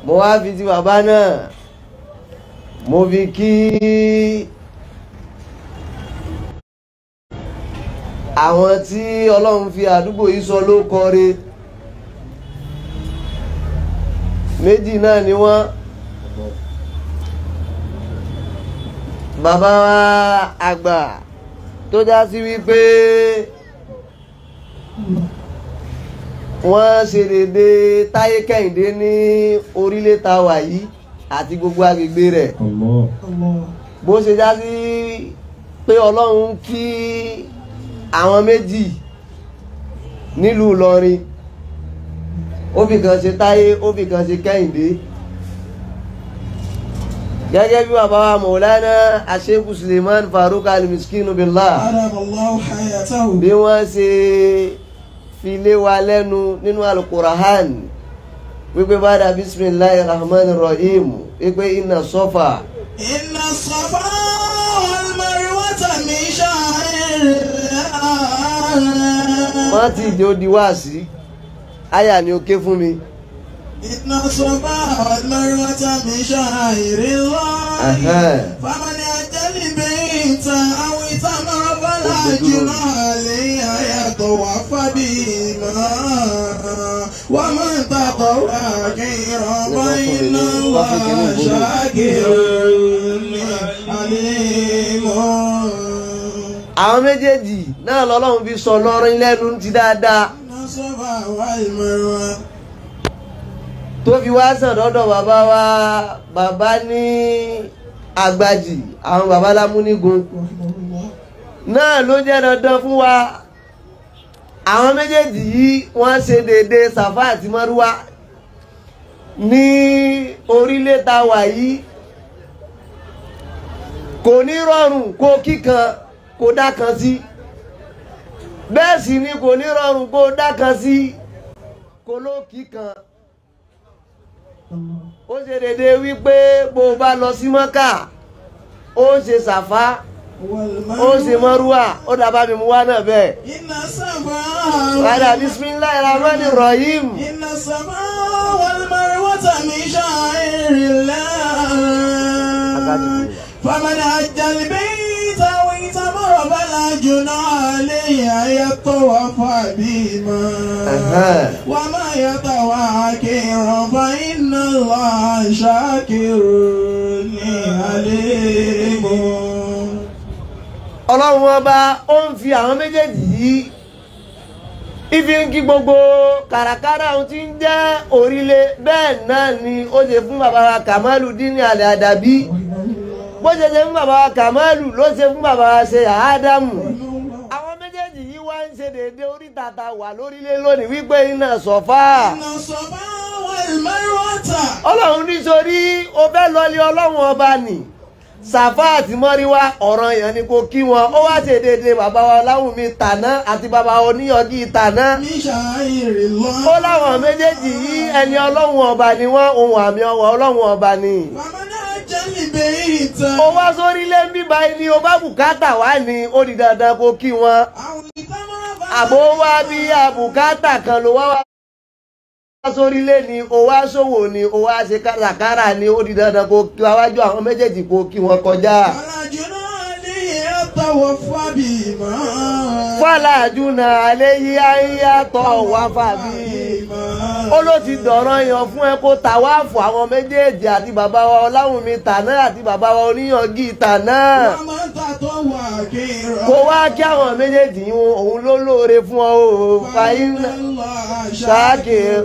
mo wá fi ti bàbá náà mo fi kí àwọn tí ọlọ́run fi àdúgbò yìí sọ ló kọre méjì náà ni wọ́n bàbá wa àgbà tó já sí wípé wọ́n ṣe dédé táyé kẹ́hìndé ní orílẹ̀ ta wà yìí àti gbogbo agbègbè rẹ̀ bó ṣe já sí pé ọlọ́run kí àwọn méjì nílùú Ìlọrin ó fi kan ṣe táyé ó fi kan ṣe kẹ́hìndé gẹ́gẹ́ bí bàbá wa Maulana Sheikh Suleiman Farouk al-Miskinu billah Adamallahu hayatahu. bí wọ́n ṣe fi lé wa lẹ́nu nínú al-Qur'an wípé bàdà bismillahir rahmanir rahim wípé inna Safa Inna Safa wal Marwata min sha'airillah. wọ́n ti di odi wá sí àyà ni ó ké fún mi. Inna Safa wal Marwata min sha'airillah. Ẹ̀hẹ́n. فمن أتى البيت أو اعتمر فلا جناح عليه أن يطوف بهما ومن تطوع خيرا فإن الله شاكر عليم àwọn méjèèjì náà lọ́lọ́run fi sọ lọ́rin lẹ́nu ti dáadáa الصفا والمروة tó fi wá sàn lọ́dọ̀ bàbá wa bàbá ní àgbàjì àwọn bàbá lámúnigun رحمه الله náà ló jẹ́ dandan fún wa àwọn méjèèjì yìí wọ́n ṣe dédé Sàfá àti Márúwá ní orílẹ̀ ta wà yìí kò ní rọrùn kó kíkan kó dákan sí bẹ́ẹ̀ sì ni kò ní rọrùn kó dákan sí kó ló kíkan ó ṣe dédé wípé bó o bá lọ sí Mọ́kà ó ṣe Sàfá ó ṣe Márúwá ó dàbá mi mú wá náà bẹ́ẹ̀. إن الصفا Padà bisimilahi rahmani rahim. إن الصفا والمروة من شعائر الله فمن حج البيت واعتمر فلا جناح عليه أن يطوف بهما وما يطوع خيرا فإن الله شاكر عليم Ọlọ́run ọba ó ń fi àwọn méjèèjì yìí ifi ń kí gbogbo kàràkàrà ohun tí ń jẹ́ orílẹ̀ bẹ́ẹ̀ náà ni ó ṣe fún bàbá wa Kàmálù dínní àlẹ́ àdàbí bó ṣe ṣe fún bàbá wa Kàmálù ló ṣe fún bàbá wa ṣe Ádámù àwọn méjèèjì yìí wá ń ṣe déédéé orí tata wà lórílẹ̀ lónìí wípé iná sọ̀fà إن الصفا والمروة Ọlọ́run nítorí o fẹ́ lọlé Ọlọ́run ọba nì Sàfá àti Mọ́ríwá ọ̀ràn yẹn ni kò kí wọn ó wá ṣe déédéé bàbá wa Láwùmí tàná àti bàbá oníyọ̀gí tàná من شعائر الله ó láwọn méjèèjì yìí ẹni ọlọ́run ọba ni wọ́n ohun àmì ọwọ́ ọlọ́run ọba ni. فمن حج البيت ó wá sórí ilé ń bíbá ẹni o bá bùkátà wá ní ó di dandan kó kí wọn. أو اعتمر àbó wá bí àbùkátà kan ló wá wá sórí ilé ni o wá ṣòwò ni o wá ṣe káràkárà ni ó di dandan kó kí wájú àwọn méjèèjì kó kí wọn kọjá. فلا جناح عليه يطوف بهما fàlàjú náà alẹ́ yí ayéyàtọ̀ wá fàbí. ó ló ti dọ̀rọ̀ yan fún ẹ kó tàwáàfù àwọn méjèèjì àti bàbá wa ọláwùnmi tàná àti bàbá wa oníyàngí tàná. ومن تطوع خيرا kó wá kí àwọn méjèèjì yìí òun ló lóore fún ọ o fàyín فإن الله شاكر شاكر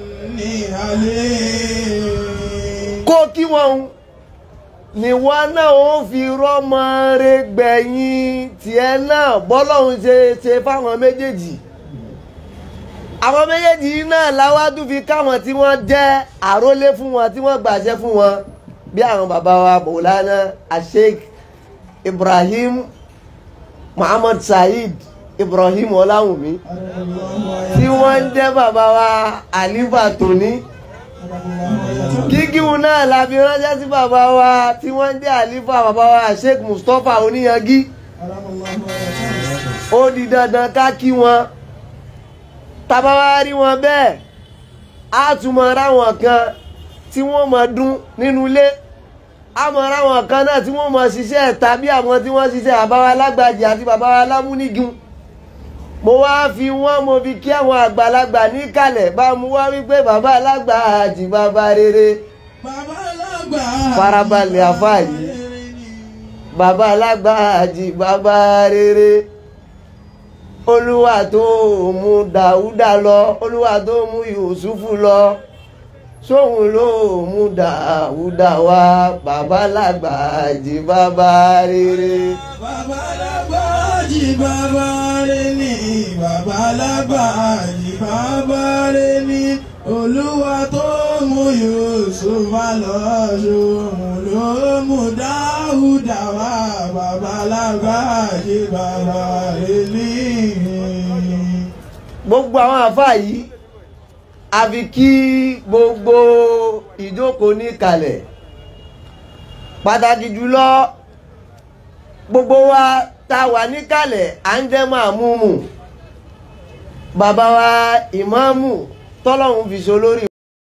عليم kó kí wọn níwọ náà ó fi rọmọ rẹ gbẹ̀yìn tiẹ̀ náà bọ́lọ́hún ṣe ṣe fáwọn méjèèjì àwọn méjèèjì yìí náà láwájú fi káwọn tí wọ́n jẹ́ àrólé fún wọn tí wọ́n gbàṣẹ fún wọn bí àwọn bàbá wa Maulana Sheikh Ibrahim Muhammad Saheed Ibrahim Ọláwùmí tí wọ́n ń jẹ́ bàbá wa Alifa Tòní gígíhun náà la fi ránṣẹ́ sí bàbá wa tí wọ́n ń jẹ́ Alifa bàbá wa Sheikh Mustapha Oníyangí ó di dandan ká kí wọn tábà wá rí wọn bẹ́ẹ̀ á tún mọ ráwọn kan tí wọ́n máa dún nínú ilé àmọ́ ráwọn kan náà tí wọ́n máa ṣiṣẹ́ ẹ̀ta bí àwọn tí wọ́n ṣiṣẹ́ bàbá wa lágbàjì àti bàbá wa lámúnigun mo wá fi wọ́n mo fi kí àwọn àgbàlagbà níkàlẹ̀ bá mu wá wípé bàbá alágbàjì bàbá rere Bàbá alágbà. Farabalẹ̀ àfáà yìí. bàbá alágbàjì bàbá rere olúwa tó mú dàúdà lọ olúwa tó mú yusufu lọ sóhun ló mú dàúdà wá bàbá alágbàjì bàbá rere. Bàbá alágbà jí bàbá rẹ̀ ní. Bàbá alágbà jí bàbá rẹ̀ ní. Olúwa tó mú Yusufa lọ ṣòun ló mú Dáúdà wá. Bàbá alágbà jí bàbá rẹ̀ ní. gbogbo àwọn àfáà yìí a fi kí gbogbo ìjókòó ní kalẹ̀ pàtàkì jùlọ gbogbo wa tá a wà níkàlẹ̀ à ń jẹ́ máa mú mú bàbá wa ìmáàmù tọ́lọ́hún fi so lórí